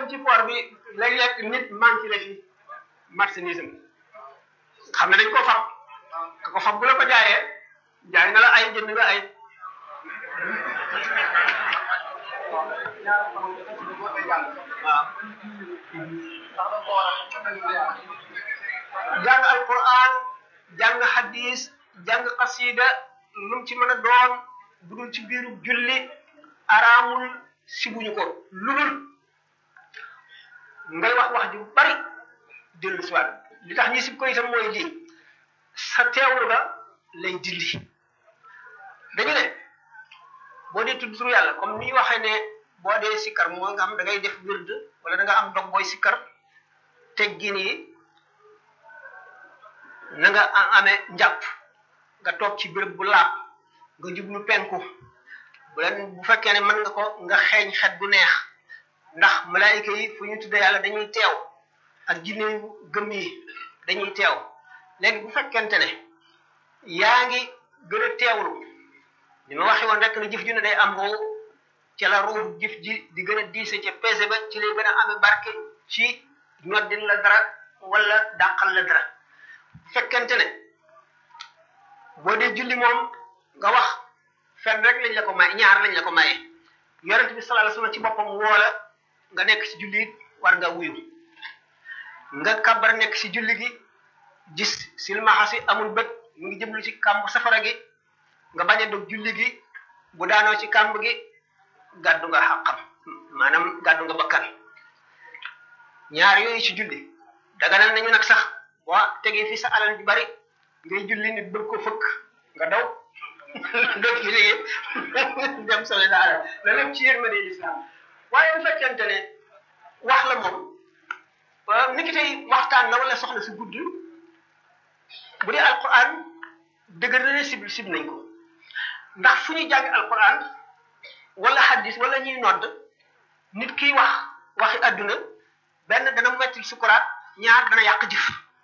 ci port bi léeg-léeg nit manqué la fi marchandise xam ne dañ ko fab ka ko fab bu la ko jaayee jaay na la ay jënd nga ay waaw jàng alquran jàng hadis jàng xasida lu mu ci mën a doon bu dul ci biiru julli araamul sibuñu ko lu dul ngay wax wax ju bari dellu si waat li tax ñi sib ko itam mooy lii sa teewlu ga lay dindi dañu ne boo dee tudd turu yàlla comme ni ñu waxee ne boo dee sikkar moo nga xam da ngay def wird wala da nga am dog booy sikkar teggin yi na nga amee njàpp nga toog ci béréb bu laab nga jublu penku bu leen bu fekkee ne mën nga ko nga xeeñ xet bu neex ndax malaayika yi fu ñu tudde yàlla dañuy teew ak jinne yu gëm yi dañuy teew léegi bu fekkente ne yaa ngi gën a teewlu li ma waxee woon rek ne jëf ju ne day am ruu ca la ruu jëf ji di gën a diise ca peese ba ci lay gën a amee barke ci ñoddin la dara wala dàqal la dara bu fekkente ne boo dee julli moom nga wax fenn rek lañ la ko may ñaar lañ la ko maye yonent bi sallallahu alayhi wasallam ci boppam woola nga nekk ci julli war nga wuyu nga kabar nekk ci julli gi gis silmaxa si amul bët mu ngi jëmlu ci kàmb safara gi nga bañ a dog julli gi bu daanoo ci kàmb gi gàddu nga xàqam maanaam gàddu nga bakkan ñaar yooyu ci julli daganal nañu nag sax boo tegee fi sa alal ju bari ngay julli nit bëgg ko fëkk nga daw dog ci liggéey dem sole sa alal la lépp ci yërmande lislaam waaye bu fekkente ne wax la moom ni ki tey waxtaan la wala soxla si gudd bu dee alquran dëgër na ne sib sib nañ ko ndax fu ñuy jàng alquran wala hadis wala ñuy nodd nit kiy wax waxi adduna benn dana mettil sukuraat ñaar dana yàq jëf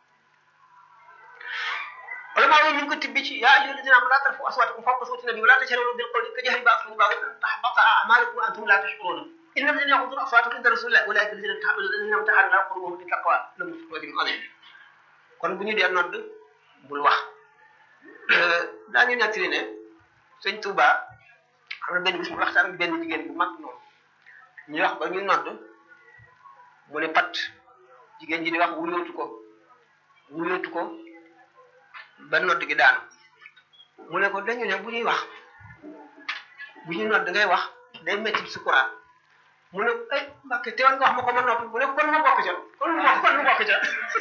wala maa ñu ngi ko tibbi ci yaa ayyuha alladina amanu laa tarfa'u aswaatakum fawqa sawti nabi wa laa tajharu bil qawli kajahri ba'dikum ba'dan an tahbata a'malukum wa antum laa tash'uruna inna alladina yaghudduna aswaatahum inda rasulillahi ulaa'ika alladina imtahana Allahu qulubahum lit taqwa lahum ajrun azim kon bu ñu dee nodd bul wax daañu nettali ne sëñ Touba xam na benn bis mu waxtaan ak benn jigéen bu mag noonu ñu wax ba ñu nodd mu ne pat jigéen ji di wax wulootu ko wulootu ko ba nodd gi daanu mu ne ko dañu ne bu ñuy wax bu ñuy nodd ngay wax day metti sukuraat mu ne ay mbàkke teewoon nga wax ma ko ma noppi mu ne kon ma bokk ca kon ma kon ma bokk ca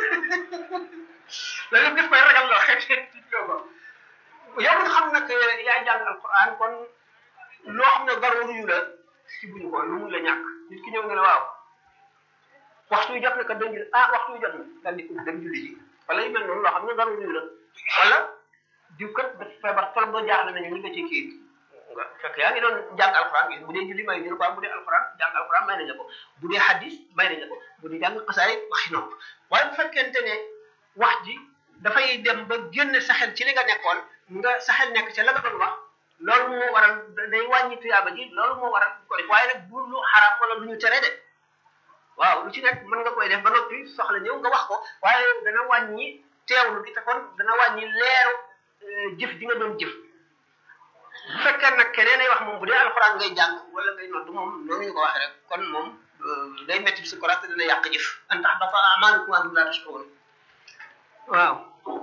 loolu daf koy ragal loo xeet tiitloo ko yow nga xam nag yaay jàng alquran kon loo xam ne garoor yu la si buñu ko lu mun la ñàkk nit ki ñëw nga ne waaw waxtu yu jot na kat dañ jël ah waxtu yu jot na daal di dem julli ji wala yu mel noonu loo xam ne garoor yu la wala diw kat dafa feebar trop ba jaaxle nañu ñu nga ci kii nga fekk yaa ngi doon jàng alquran bu dee julli may ñu ko bu dee alquran jàng alquran may nañ la ko bu dee hadis may nañ la ko bu dee jàng xasaay waxi nopp waaye bu fekkente ne wax ji dafay dem ba génn saxel ci li nga nekkoon nga saxel nekk ca la nga doon wax loolu moo waral day wàññi tuyaaba ji loolu moo waral ko def waaye nag bu lu xaraam wala lu ñu tere de waaw lu ci nekk mën nga koy def ba noppi soxla ñëw nga wax ko waaye dana wàññi teewlu gi te kon dana wàññi leeru jëf ji nga doon jëf bu fekkee nag keneen ay wax moom bu dee alxuraan ngay jàng wala ngay nodd moom noonu ñu ko waxee rek kon moom day metti si ko te dana yàq jëf an tax dafa amaanukum wa antum laa tashkuruun waaw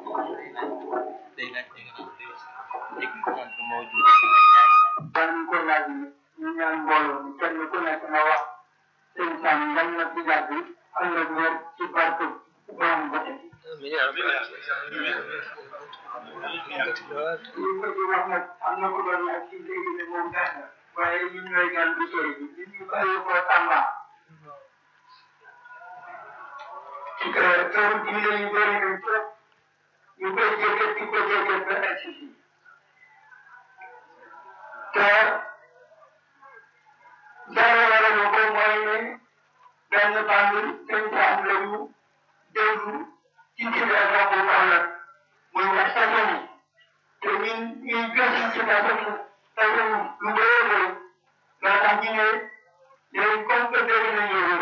ban ko laaj ñu ñaan mbooloo mi kenn ku nekk na wax sëñ Sam yal na ci yàgg ànd ak wér ci barke borom bëte li nga ci wax nag am na ko doon laaj ci léegi ne moom benn waaye ñun ñooy gan bu sori bi ñun ñu bàyyi ko Tamba teewul ci yu bëri nañ trop ñu koy jëkkat di ko jëkkat ba egsi fii te dara waral ko mooy ne benn bànn sëñ Sam la ñu déglu ci ndigal boobu wala muy wax sasam te ñun ñuy gëstu ci sasam sasam lu bëree bëri loo tax ñu ne léegi comme que dégg nañu